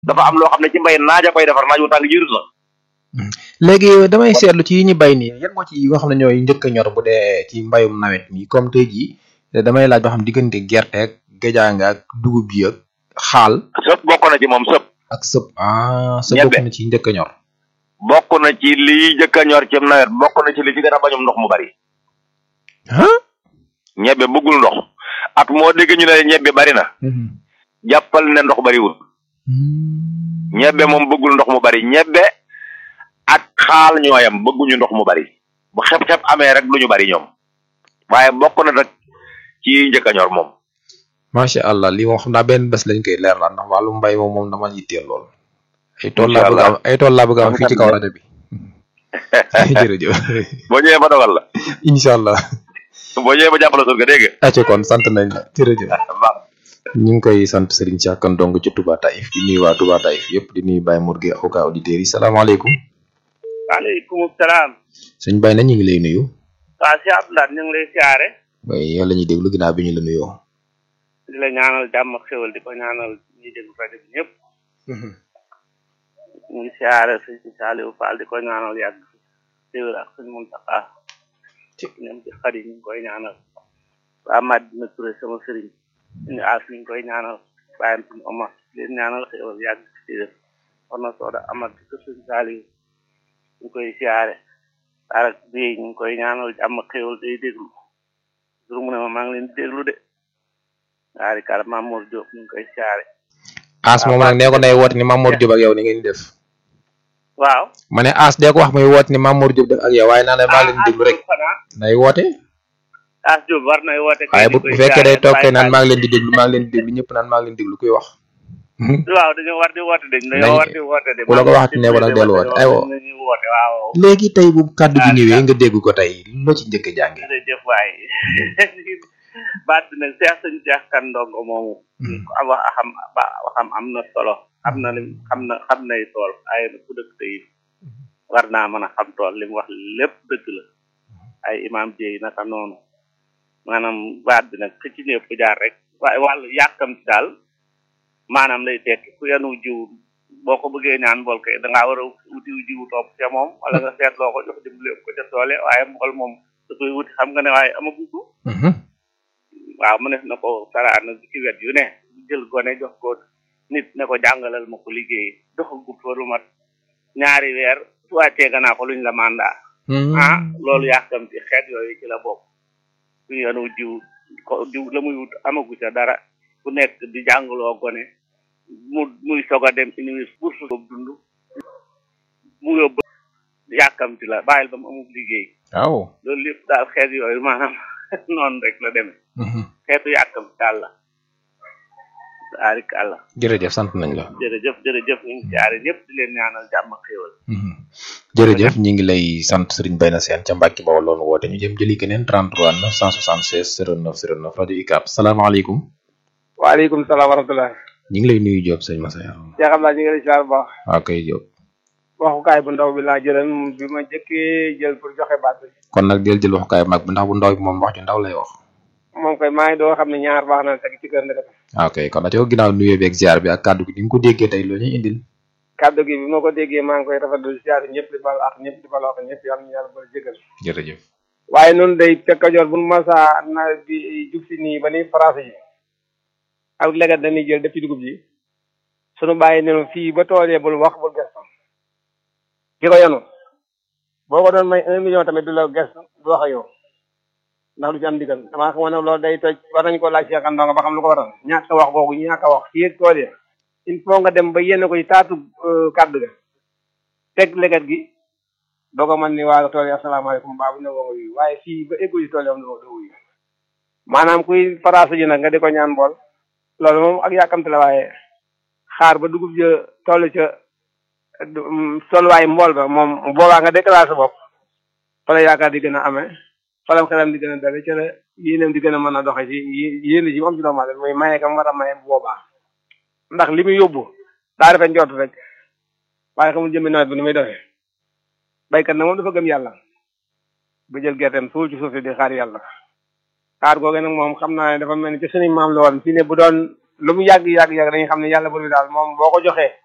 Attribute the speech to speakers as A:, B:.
A: dafa am loo xam ne ci mbay naaja koy defar naaj wu tàng jiirut la
B: léegi damay seetlu ci yi ñu bay nii yan moo ci yi nga xam ne ñooy njëkk a ñor bu dee ci mbayum nawet mi comme tey jii damay laaj ba xam diggante gerte ak géjaanga ak dugub bi ak xaal
A: sëpp bokk na ci moom sëpp
B: ak sëb ah sëb
A: Ñebe.
B: bokk na ci njëkk a ñor
A: bokk na ci lii jëkk a ñor ci nawet bokk na ci li ci gën a bañum ndox mu bari
B: ah
A: ñebbe bëggul ndox at moo dégg ñu ne ñebbe bari na jàppal ne ndox bariwul ñebbe moom bëggul ndox mu bari ñebbe ak xaal ñooyam bëgguñu ndox mu bari bu xeb-xeb amee rek duñu bari ñoom waaye bokk na nag ci njëkk a ñor moom
B: macha allah lii moom xam naa benn bés lañ koy leer la ndax wàllu mbay moom moom dama yitteel lool ay tool laa
A: Incha
B: bëgg a am
A: allah.
B: ay tool laa bëgg a am fii ci kaw rajo bi jërëjëf
A: boo ñëwee ba dogal la
B: incha allah
A: boo ñëwee ba jàppale surga dégg
B: acca kon sant nañ la jërëjëf
A: nga baax
B: ñu ngi koy sant Serigne Cheikh Kane Ndong ci Touba Taïf di nuyu waa Touba Taïf yëpp di nuyu Baye Mourgue ak auditeurs yi salaamaaleykum
C: waaleykum salaam
B: sëñ Baye na ñu ngi lay nuyu
C: waa si Abdoulaye ñu ngi lay siyaare
B: waaye yow la ñuy déglu ginnaaw bi ñu la nuyoo
C: di la ñaanal jàmm ak xéwal di ko ñaanal ñi déglu rajo bi ñëpp ñu ngi siyaare sëñ Saliou Fall di ko ñaanal yàgg xéwal ak sëñ Mountakha ñoom ci xar yi ñu ngi koy ñaanal waa Madina Touré sama sëriñ ñu aas ñu ngi koy ñaanal bàyyam suñu Omar di leen ñaanal xéwal yàgg ci def war na sooda amat di ko sëñ Saliou ñu koy siyaare arak bi ñu ngi koy ñaanal jàmm ak xéwal day déglu jur mu ne ma maa ngi leen di déglu de waari kala Mamour Diop ñu ngi koy siyaare
B: As moom nag nee ko nay woote ni Mamour Diop ak yow ni ngeen di def
C: waaw
B: ma ne As dee ko wax muy woote ni Mamour Diop def ak yow waaye naa la maa leen di déglu rek
C: xanaa
B: nay woote
C: As Diop war nay woote kay
B: waaye
C: di
B: bu
C: koy
B: bu fekkee day
C: siyaare
B: toog kay
C: Baye
B: naan
C: Fall.
B: maa ngi leen di déglu maa ngi leen di déglu ñëpp naan maa ngi leen di déglu kuy wax
C: waaw dañoo war di woote de
B: Nañ-
C: dañoo war di woote de
B: ku la ko waxati ne ko nag dellu woote aywa
C: nañu woote waaw
B: léegi tey bu kàddu gi
C: Ah,
B: ñëwee
C: ah.
B: nga dégg ko tey loo ci njëkk a jànge
C: jërëjëf waay baat bi nag Cheikh sëñ Cheikh Kane Ndongo moomu ko am wax xam ba waxam am na solo xam na lim xam na xam nay tool ay na ku dëkk tey war naa mën a xam tool li mu wax lépp dëgg la ay imam jéy naka noonu maanaam baat bi nag ci ñëpp jaar rek waaye wàllu yàkkam ci daal maanaam lay tekki ku yanu jiw boo ko bëggee ñaan mbool kay da ngaa war a wutiw jiwu topp ca moom wala nga seet loo ko jox dimbali ko ca toole waaye mbool moom da koy wuti xam nga ne waaye amagu ko waaw mu ne na ko saraan nag ci wet yu ne jël gone jox ko nit ne ko jàngalal ma ko liggéey doxagut fa lu mat ñaari weer su wàccee ganaa ko luñ la mandat ah loolu yàkkam ci xeet yooyu ci la bokk ku yanu jiw ko jiw la muy wut amagu ca dara ku nekk di jàngaloo gone mu muy soog a dem université pour su dund mu yóbbu yàkkamti la bàyyil ba mu amul liggéey
B: waaw
C: loolu lépp daal xeet yooyu maanaam noonu rek la demee xeetu yàkkamti daal la arik àlla
B: jërëjëf sant nañ la
C: jërëjëf jërëjëf ñu ngi jaare ñëpp di leen ñaanal jàmm ak xéewal
B: jërëjëf ñi ngi lay sant Serigne Bayna Sène ca Mbàkke Bawol loonu woote ñu jëm jëli keneen 33 976 09 09 rajo UCAB salaamaaleykum
D: waaleykum salaam wa rahmatulah.
B: ñu ngi lay nuyu Diop sëñ Massa Yaro
D: Cheikh Abdoulaye ñu ngi lay ziar bu baax.
B: waaw kay Diop
D: waxukaay bu ndaw bi laa jëlan bi ma jëkkee jël pour joxe baat bi.
B: kon nag del jël waxukaay mag bi ndax bu ndaw bi moom wax ju ndaw lay wax
D: moom koy maa ngi doo xam ne ñaar baax na teg ci kër ndek.
B: waaw kay kon nag yow ginnaaw nuyoo bi ak ziar bi ak kàddu gi ni nga ko déggee tey loo ñuy indil
D: kàddu gi bi ma ko déggee maa ngi koy rafetlu ziar ñëpp di baal ak ñëpp di baal ak ñëpp yàlla ñu yàlla bëri jégal.
B: jërëjëf
D: waaye noonu day fekk joor bu nu masaa nawet bi jub si nii ba ni français yi ak légat dañuy jël def ci dugub ji sunu bàyyi ne fii ba toolee bul wax bul gestu ki ko yenu boo ko doon may un million tamit du la gestu du wax ak yow ndax du ci am digal damaa xamoon ne loolu day toj war nañu ko laaj Cheikh Ndongo ba xam lu ko waral ñàkk a wax googu ñàkk a wax fii ak tool ya il faut nga dem ba yenn ko ci taatu kàddu ga teg légat gi doo ko mën ni waa tool yi asalaamaaleykum baa bu ne woo nga wuyu waaye fii ba éggu ci tool yi am doo doo wuyu maanaam kuy faraasu ji nag nga di ko ñaan bool loolu moom ak yàkkamte la waaye xaar ba dugub ja toll ca tolluwaay mbool ba moom boobaa nga déclaré sa bopp fa la yaakaar di gën a amee fa la xelam di gën a dale ca la yéenam di gën a mën a doxe ci yéen ji mu am ci doomu aadama muy maye kam war a maye bu boobaa ndax li muy yóbbu daa rafet njort rek waaye xamul jëmmi nawet bi ni muy doxee baykat nag moom dafa gëm yàlla ba jël gerteem suul ci suuf si di xaar yàlla xaar googu nag moom xam naa ne dafa mel ni ci suñu maam la woon fii ne bu doon lu mu yàgg yàgg yàgg dañuy xam ne yàlla bur bi daal moom boo ko joxee